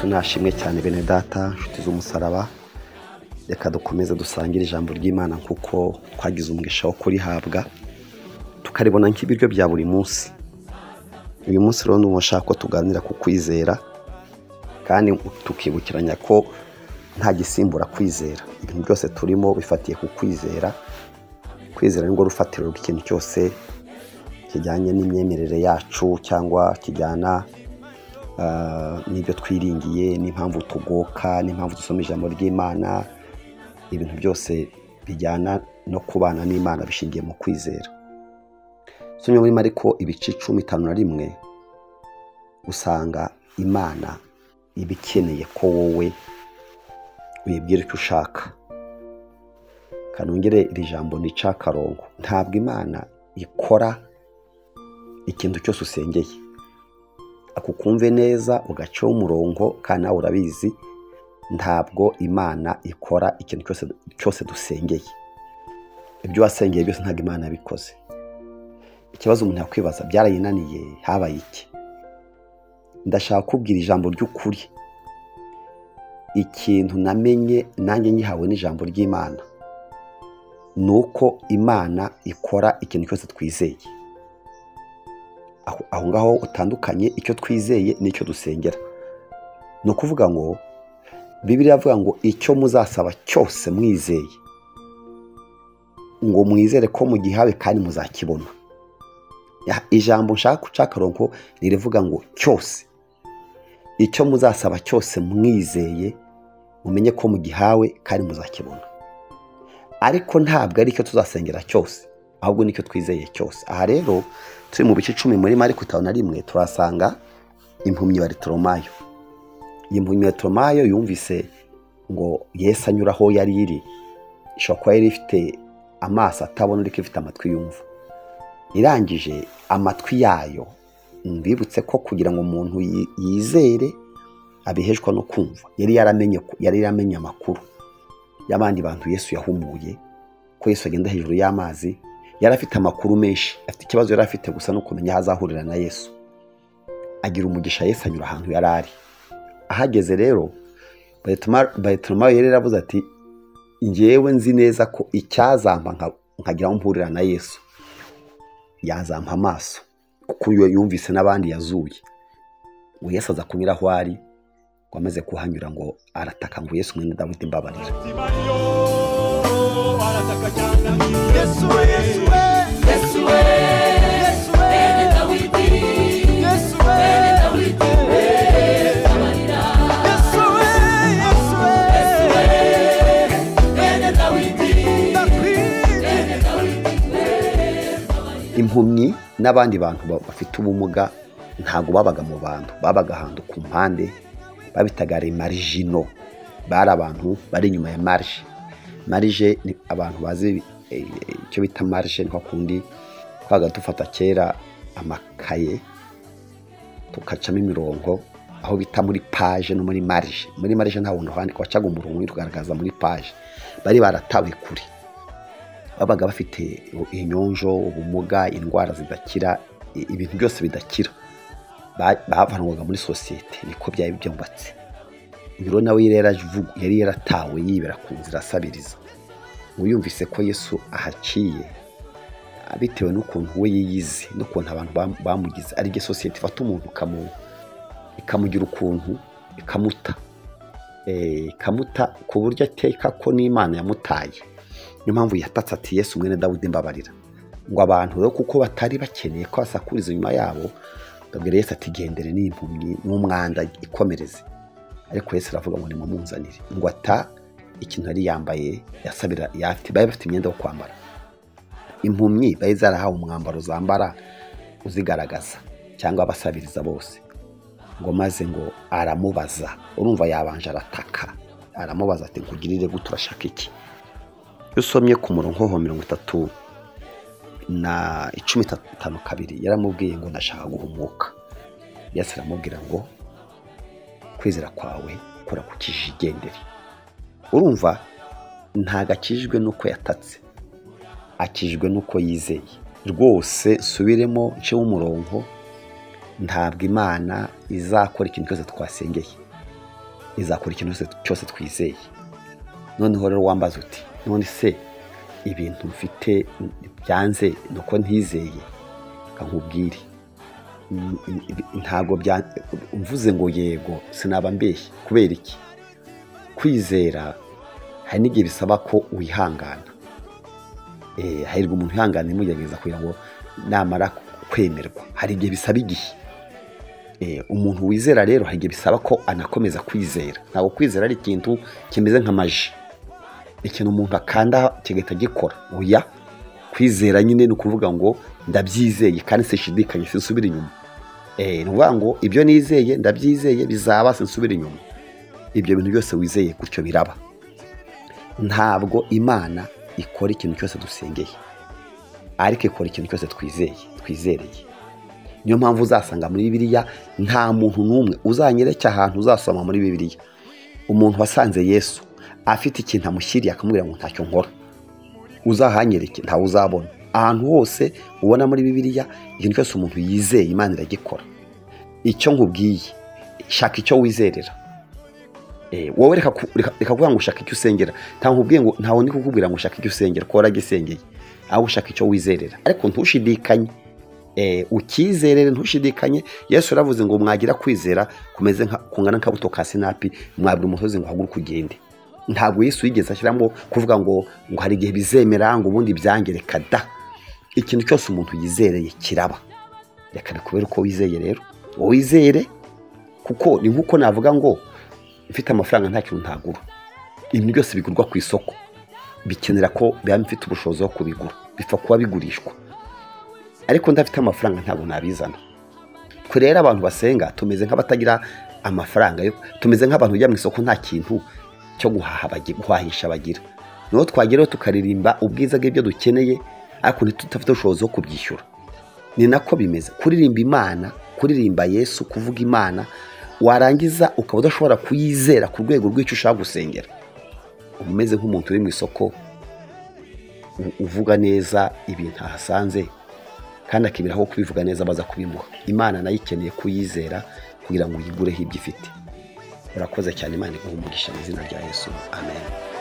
mwashimwe cyane bene data inshuti z'umusaraba reka dukomeze dusangire ijambo ry'imana kuko twagize umugisha wo kurihabwa tukaribona nk'ibiryo bya buri munsi uyu munsi rero ni uwashaka ko tuganira ku kwizera kandi tukibukiranya ko nta gisimbura kwizera ibintu byose turimo bifatiye ku kwizera kwizera ni rwo rufatiro rw'ikintu cyose kijyanye n'imyemerere yacu cyangwa kijyana ah, n'ibyo twiringiye n'impamvu tugoka n'impamvu dusoma ijambo ry'imana ibintu byose bijyana no kubana n'imana bishingiye mu kwizera tumwe muri ariko ibice cumi itanu na rimwe usanga imana iba ikeneye ko wowe uyibwira icyo ushaka kanongere iri jambo ni icakarongo ntabwo imana ikora ikintu cyose usengeye akukumve neza ugaciho umurongo kandi nawe urabizi ntabwo imana ikora ikintu cyose cyose dusengeye ibyo wasengeye byose ntabwo imana yabikoze ikibazo umuntu yakwibaza byarayinaniye habaye iki ndashaka kubwira ijambo ry'ukuri ikintu namenye nanjye nyihawe n'ijambo ry'imana ni uko imana ikora ikintu cyose twizeye aho aho ngaho utandukanye icyo twizeye n'icyo dusengera ni ukuvuga ngo bibiriya avuga ngo icyo muzasaba cyose mwizeye ngo mwizere ko mugihawe kandi muzakibona Ya- ijambo nshaka guca akarongo ririvuga ngo cyose icyo muzasaba cyose mwizeye mumenye ko mugihawe kandi muzakibona ariko ntabwo ari icyo tuzasengera cyose ahubwo nicyo twizeye cyose aha rero turi mu bice icumi muri mariko itanu na rimwe turasanga impumyi wa ritoromayo iyi mpumyi ya ritoromayo yumvise ngo yesu anyura aho yari iri ishobora kuba yari ifite amaso atabona ariko ifite amatwi yumva irangije amatwi yayo mbibutse ko kugira ngo umuntu yi- yizere abiheshwa no kumva yari yaramenye yari yaramenye amakuru y'abandi bantu yesu yahumuye ko yesu agenda hejuru y'amazi yari afite amakuru menshi afite ikibazo yari afite gusa no kumenya aho azahurira na yesu agira umugisha yesu anyura ahantu yari ari ahageze rero bayitoromayo yari yaravuze ati ngewe nzi neza ko icyazampa nka- nkagira aho mpurira na yesu yazampa amaso kuko uyu yumvise n'abandi yazuye ngo yesu aza kunyura aho ari ngo amaze kuhanyura ngo arataka ngo yesu mwene dawidi mbabarira Yesu we, Yesu we, Yesu we, Yesu we, mwene Dawidi, Yesu we, mwene Dawidi, tabarira. Yesu we, Yesu we, Yesu we, mwene Dawidi, mwene Dawidi, impumyi n'abandi bantu ba- bafite ubumuga ntabwo babaga mu bantu babaga ahantu ku mpande babitaga remarijino bari abantu bari inyuma ya marije marije ni abantu bazi eh, eh, icyo bita marije nka kundi twabaga dufata kera amakaye tukacamo imirongo aho bita muri paje no muri marije muri marije nta buntu handika wacaga umurongo uri kugaragaza muri paje bari baratawe kure babaga bafite inyonjo ubumuga indwara zidakira i- ibintu byose bidakira Ba- bavanwaga muri sosiyete niko byari byubatse uyu rero nawe yari yaravugu- yari yaratawe yibera ku nzira asabiriza uyumvise ko yesu ahaciye ah, bitewe n'ukuntu we yiyizi n'ukuntu abantu bam- bamugize ari byo sosiyete ifata umuntu ikamu- ikamugira ukuntu ikamuta eh, ikamuta ku buryo ateka ko n'imana yamutaye niyo mpamvu yatatse ati yesu mwene dawidi mbabarira ngo abantu rero kuko batari bakeneye ko basakuriza inyuma yabo babwira yesu ati gendere n'impumyi n'umwanda ikomereze ariko yesu aravuga ngo nimumunzanire ngo ata ikintu yari yambaye yasabira yafite bari bafite imyenda yo kwambara impumyi bari zarahawe umwambaro zambara uzigaragaza cyangwa abasabiriza bose ngo maze ngo aramubaza urumva yabanje arataka aramubaza ati nkugirire gute urashaka iki iyo usomye ku murongo wa mirongo itatu na icumi itanu kabiri yaramubwiye ngo ndashaka guhumuka yesu aramubwira ngo kwizera kwawe kora ku kijigendere urumva ntabwo akijijwe n'uko yatatse akijijwe n'uko yizeye rwose nsubiremo ncemo umurongo ntabwo imana izakora ikintu cyose twasengeye izakora ikintu cyose- cyose twizeye noneho rero wambaza uti none se ibintu mfite byanze ni uko ntizeye reka nkubwire Mm, ibi- ntabwo bya- mvuze ngo yego sinaba mbeshye kubera iki kwizera hari n'igihe bisaba ko wihangana Eh, hahirwa umuntu ihangana imugerageza kugira ngo namara kwemerwa hari igihe bisaba igihe Eh, umuntu wizera rero hari igihe bisaba ko anakomeza kwizera ntabwo kwizera ari ikintu kimeze nk'amaji ikintu umuntu akanda kigahita gikora oya kwizera nyine ni ukuvuga ngo ndabyizeye kandi sinshidikanye sinsubira inyuma Eh, ni ukuvuga ngo ibyo nizeye ndabyizeye bizaba sinsubira inyuma ibyo bintu byose wizeye gutyo biraba ntabwo imana ikora ikintu cyose dusengeye ariko ikora ikintu cyose twizeye twizereye niyo mpamvu uzasanga muri bibiliya nta muntu n'umwe uzanyereka ahantu uzasoma muri bibiliya umuntu wasanze yesu afite ikintu amushyiriye akamubwira ngo ntacyo nkora uzahanyereke ntawe uzabona ahantu hose ubona muri bibiliya ikintu cyose umuntu yizeye imana iragikora icyo nkubwiye shaka icyo wizerera Eh, wowe reka ku- reka- reka kuvuga ngo ushaka icyo usengera ntabwo nkubwiye ngo ntawe ndi kukubwira ngo ushaka icyo usengera kuko waragisengeye ahubwo ushaka icyo wizerera ariko ntushidikanye Eh, ukizerere ntushidikanye yesu yaravuze ngo mwagira kwizera kumeze nka- kungana nk'akabuto ka sinapi mwabura umusozi ngo haguruke ugende ntabwo yesu yigeze ashyiramo kuvuga ngo ngo hari igihe bizemera ngo ubundi byangereka da ikintu cyose umuntu yizereye kiraba reka bikubere uko wizeye rero wizere kuko ni nk'uko navuga ngo mfite amafaranga nta kintu ntagura ibintu byose bigurwa ku isoko bikenera ko biba bifite ubushobozi bwo kubigura bipfa kuba bigurishwa ariko ndafite amafaranga ntabwo nabizana twe rero abantu basenga tumeze nk'abatagira amafaranga yo tumeze nk'abantu bajya mu isoko nta kintu cyo guhaha bagi- guhahisha bagira niho twageraho tukaririmba ubwiza bw'ibyo dukeneye ariko ntitudafite ubushobozi bwo kubyishyura ni nako bimeze kuririmba imana kuririmba yesu kuvuga imana warangiza ukaba udashobora kuyizera ku rwego rw'icyo ushaka gusengera uba umeze nk'umuntu uri mu isoko u- uvuga neza ibintu ahasanze kandi akemera aho kubivuga neza baza kubimuha imana nayo ikeneye kuyizera kugira ngo uyigureho ibyo ifite urakoze cyane imana iguhe umugisha mu izina rya yesu amen